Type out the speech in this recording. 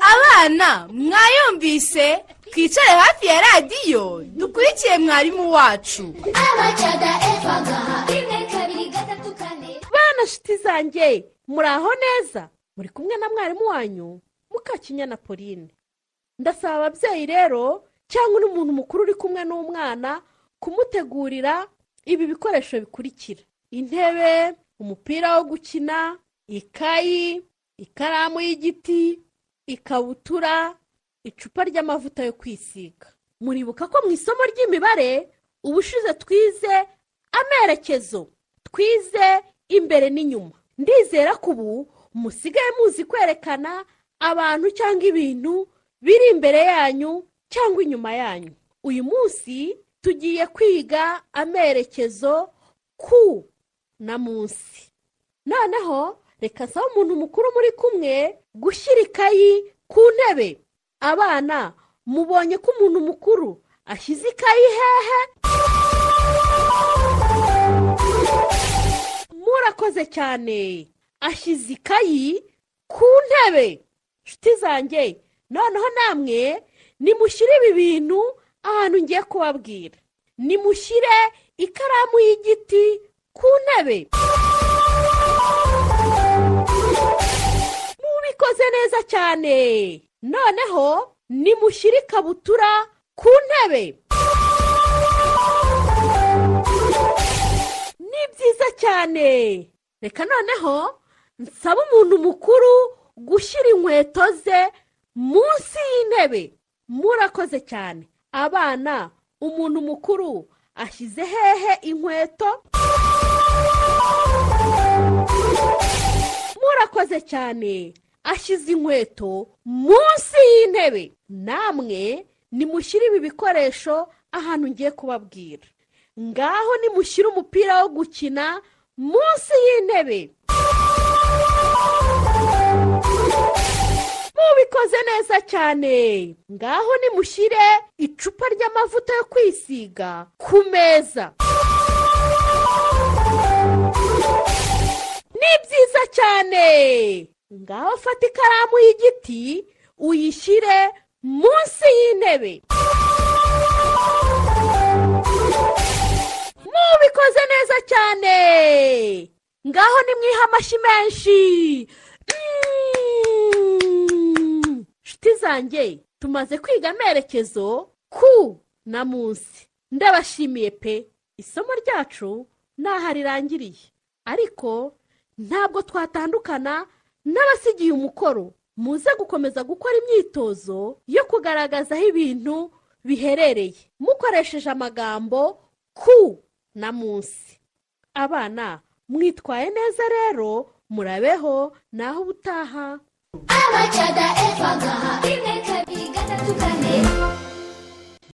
bana mwayumvise twicare hafi ya radiyo dukurikiye mwarimu wacu abacaga eva gaha rimwe kabiri gatatu kane bana shiti zanjye muri aho neza muri kumwe na mwarimu wanyu mukakinya na pauline ndasaba ababyeyi rero cyangwa n'umuntu mukuru uri kumwe n'umwana kumutegurira ibi bikoresho bikurikira intebe umupira wo gukina ikayi ikaramu y'igiti ikabutura icupa ry'amavuta yo kwisiga muribuka ko mu isomo ry'imibare ubushize twize amerekezo twize imbere n'inyuma ndizera ko ubu musigaye muzi kwerekana abantu cyangwa ibintu biri imbere yanyu cyangwa inyuma yanyu uyu munsi tugiye kwiga amerekezo ku na munsi noneho reka sabe umuntu mukuru muri kumwe gushyira ikayi ku ntebe abana mubonye ko umuntu mukuru ashyize ikayi hehe murakoze cyane ashyize ikayi ku ntebe nshuti zanjye noneho namwe nimushyire ibi bintu ahantu ngiye kubabwira nimushyire ikaramu y'igiti ku ntebe mubikoze neza cyane noneho nimushyire ikabutura ku ntebe ni byiza cyane reka noneho nsaba umuntu mukuru gushyira inkweto ze munsi y'intebe murakoze cyane abana umuntu mukuru ashyize hehe inkweto murakoze cyane ashyize inkweto munsi y'intebe namwe nimushyire ibi bikoresho ahantu ngiye kubabwira ngaho nimushyire umupira wo gukina munsi y'intebe mubikoze neza cyane ngaho nimushyire icupa ry'amavuta yo kwisiga ku meza ni byiza cyane ngaho fata ikaramu y'igiti uyishyire munsi y'intebe mubikoze neza cyane ngaho nimwihe amashyi menshi Mm. nshuti zanjye tumaze kwiga amerekezo ku na munsi ndabashimiye pe isomo ryacu ntaho rirangiriye ariko ntabwo twatandukana n'abasigiye umukoro muze gukomeza gukora imyitozo yo kugaragaza aho ibintu biherereye mukoresheje amagambo ku na munsi abana mwitwaye neza rero murabeho naho ubutaha abacaga eva gaha rimwe kabiri gatatu kane